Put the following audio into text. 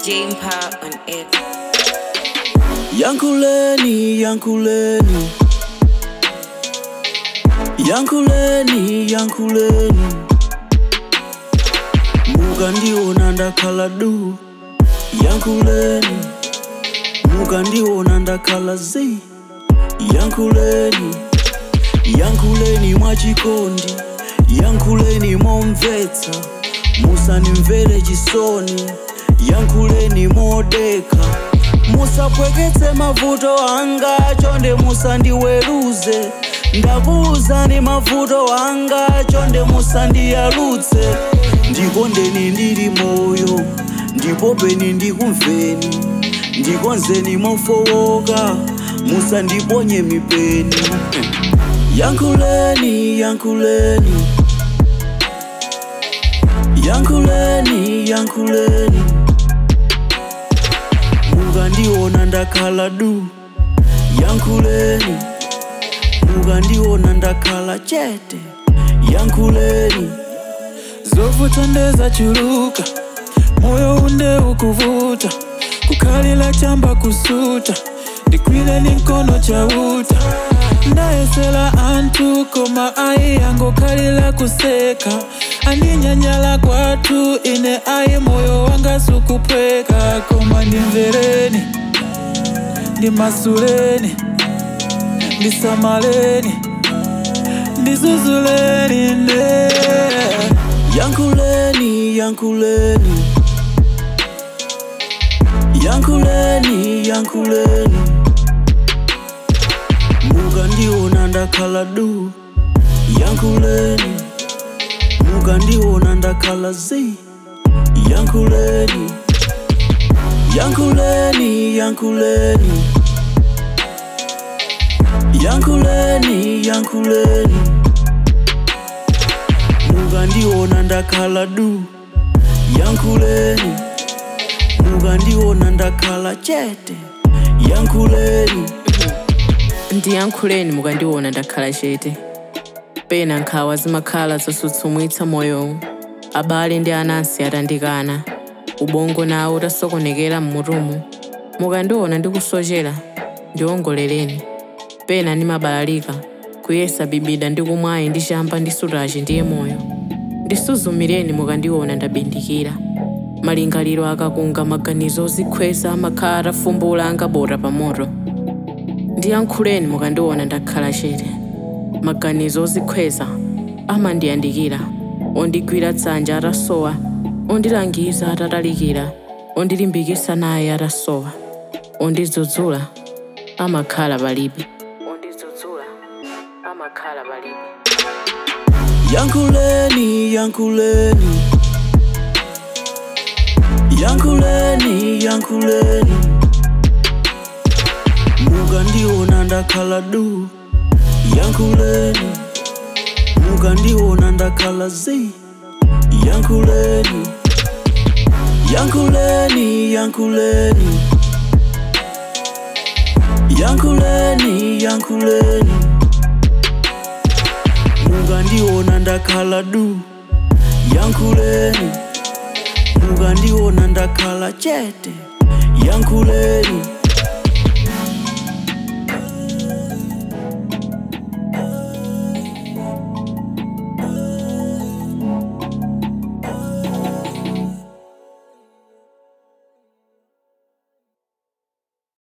Jane Power on it. Yankuleni, Yankuleni. Yankuleni, Yankuleni. Mukandiona ndakhala du. Yankuleni. Mukandiona ndakhala zi. Yankuleni. Yankuleni mwachikondi. Yankuleni momvetsa. Musanimvere chisoni. Yankuleni modeka. musapweketse mavuto anga chonde musandiweruze ndakuwuzani mavuto anga chonde musandiyalutse ndikondeni ndili moyo ndipo peni ndikumveni ndikonzeni mofowoka musandiponye mipeni yankhuleni yankhuleni yankhuleni yankhuleni mukandiona ndakhala du yankhuleni mukandiona ndakhala chete yankhuleni zovuta ndezachuluka moyo unde ukuvuta kukhalila chamba kusuta ndikwileni nkono chauta ndayesela anthu koma ayi angokhalila kuseka andinyanyala kwathu ine ayi moyo wanga sukuphweka koma ndimvereni ndimasuleni ndisamaleni ndizuzuleni nde yankhuleni yankhuleni yankhuleni yankhuleni mukandiona ndakhala du yankhuleni mukandiona ndakhala zi yankhuleni yankhuleni yankhuleni yankhuleni yankhuleni mukandiona ndakhala du yankhuleni mukandiona ndakhala chete yankhuleni ndiyankhuleni mukandiona ndakhala chete pena nkhawa zimakhala zosutsumwitsa moyowu abale ndi anansi atandikana ubongo nawo utasokonekera mmutumu mukandiona ndikusochera ndiwongoleleni pena ndimabalalika kuyesa bibida ndi kumwayi ndi chamba ndi sutachi ndiye moyo ndisuzumireni mukandiona ndabindikira malingaliro akakunga maganizo ozikhweza amakhala atafumbula angabota pa moto ndiyankhuleni mukandiona ndakhala chete maganizo ozikhweza amandiyandikira ondigwira dzanja atasowa ondilangiza atatalikira ondilimbikitsa naye atasowa ondidzudzula amakhala palibe ondidzudzula amakhala palibe yankhuleni yankhuleni yankhuleni yankhuleni mukandiona ndakhala du yankhuleni mukandiona ndakhala zi yankhuleni yankhuleni yankhuleni yankhuleni yankhuleni mukandiona ndakhala du yankhuleni mukandiona ndakhala chete yankhuleni